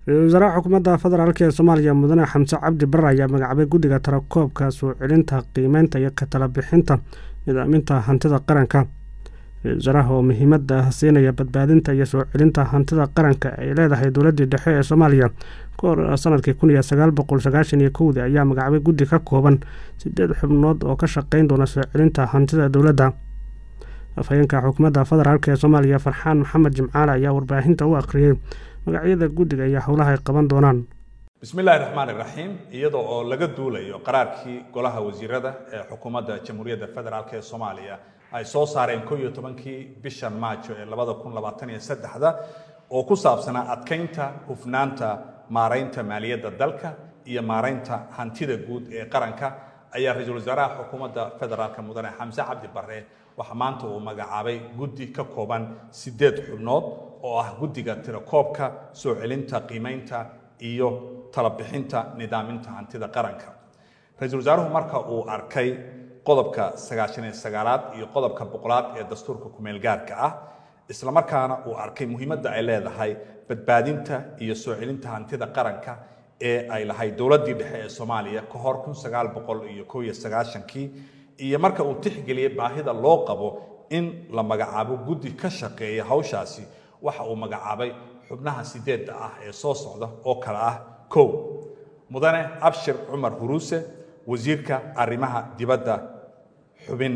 ra-iisul wasaaraha xukuumadda federaalk ee soomaaliya mudane xamse cabdi bare ayaa magacaabay guddiga tarakoobka soo celinta qiimeynta iyo katala bixinta nidaaminta hantida qaranka ra-isul wasaaraha oo muhiimada siinaya badbaadinta iyo soo celinta hantida qaranka ay leedahay dowladdii dhexe ee soomaaliya ka hor sanadkii kun iyo sagaal boqol sagaashan iyo kowdii ayaa magacaabay guddi ka kooban sideed xubnood oo ka shaqeyn doona soo celinta hantida dowladda afhayeenka xukuumadda federaalk ee soomaaliya farxaan maxamed jimcaale ayaa warbaahinta u akhriyey magacyada guddiga iyo howlaha ay qaban doonaan bismi illaahi raxmaan iraxiim iyadoo oo laga duulayo qaraarkii golaha wasiirada ee xukuumadda jamhuuriyadda federaalk ee soomaaliya ay soo saareen ko iyo tobankii bishan maajo ee labada kun labaatan iyo saddexda oo ku saabsanaa adkeynta hufnaanta maaraynta maaliyadda dalka iyo maaraynta hantida guud ee qaranka ayaa ra-iisul wasaaraha xukuumadda federaalk mudane xamse cabdi bare waxaa maanta uu magacaabay guddi ka kooban sideed xubnood oo ah guddiga tirakoobka soo celinta qiimeynta iyo talabixinta nidaaminta hantida qaranka ra-iisul wasaaruhu marka uu arkay qodobka sagaashan iyo sagaalaad iyo qodobka boqolaad ee dastuurka kumeelgaarka ah islamarkaana uu arkay muhiimadda ay leedahay badbaadinta iyo soo celinta hantida qaranka ee ay lahayd dowladdii dhexe ee soomaaliya ka hor kun sagaal boqol iyo kow iyo sagaashankii iyo marka uu tixgeliyey baahida loo qabo in la magacaabo guddi ka shaqeeya hawshaasi waxa uu magacaabay xubnaha sideedda ah ee soo socda oo kale ah kow mudane abshir cumar huruuse wasiirka arrimaha dibadda xubin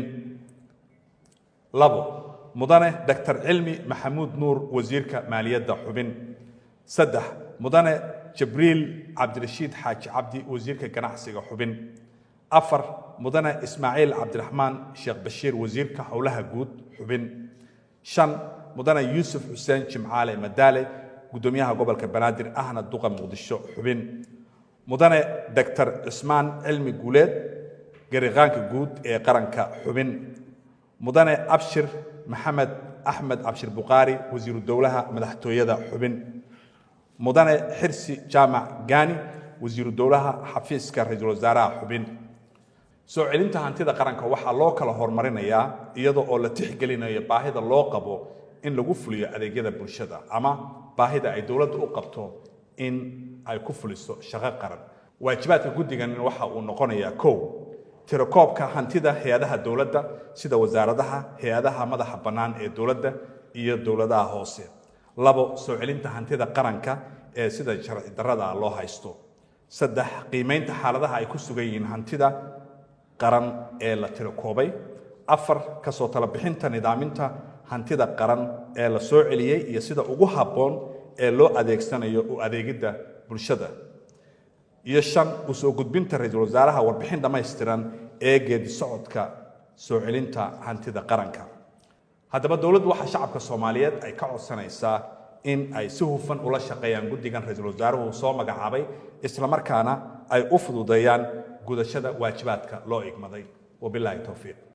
labo mudane doctor cilmi maxamuud nuur wasiirka maaliyadda xubin saddex mudane jibriil cabdirashiid xaaji cabdi wasiirka ganacsiga xubin afar mudane ismaaciil cabdiraxmaan sheekh bashiir wasiirka howlaha guud xubin shan mudane yuusuf xuseen jimcaale madaale guddoomiyaha gobolka banaadir ahna duqa muqdisho xubin mudane doctor cismaan cilmi guuleed gariqaanka guud ee qaranka xubin mudane abshir maxamed axmed cabshir bukhaari wasiiru dowlaha madaxtooyada xubin mudane xirsi jaamac gaani wasiiru dowlaha xafiiska ra-iisul wasaaraha xubin soo celinta hantida qaranka waxaa loo kala horumarinayaa iyadoo oo la tixgelinayo baahida loo qabo in lagu fuliyo adeegyada bulshada ama baahida ay dowladda u qabto in ay ku fuliso shaqo qaran waajibaadka guddigan waxa uu noqonayaa kow tirakoobka hantida hay-adaha dowladda sida wasaaradaha hay-adaha madaxa bannaan ee dowladda iyo dowladaha hoose labo soo celinta hantida qaranka ee sida sharci darrada loo haysto saddex qiimeynta xaaladaha ay ku sugan yihiin hantida qaran ee la tirakoobay afar kasoo talabixinta nidaaminta hantida qaran ee la soo celiyey iyo sida ugu habboon ee loo adeegsanayo u adeegidda bulshada iyo shan u soo gudbinta ra-iisul wasaaraha warbixin dhammaystiran ee geedi socodka soo celinta hantida qaranka haddaba dowladdu waxaa shacabka soomaaliyeed ay ka codsanaysaa in ay si hufan ula shaqeeyaan guddigan ra-iisul wasaaruhu soo magacaabay islamarkaana ay u fududeeyaan gudashada waajibaadka loo igmaday wabilaahi towfiiq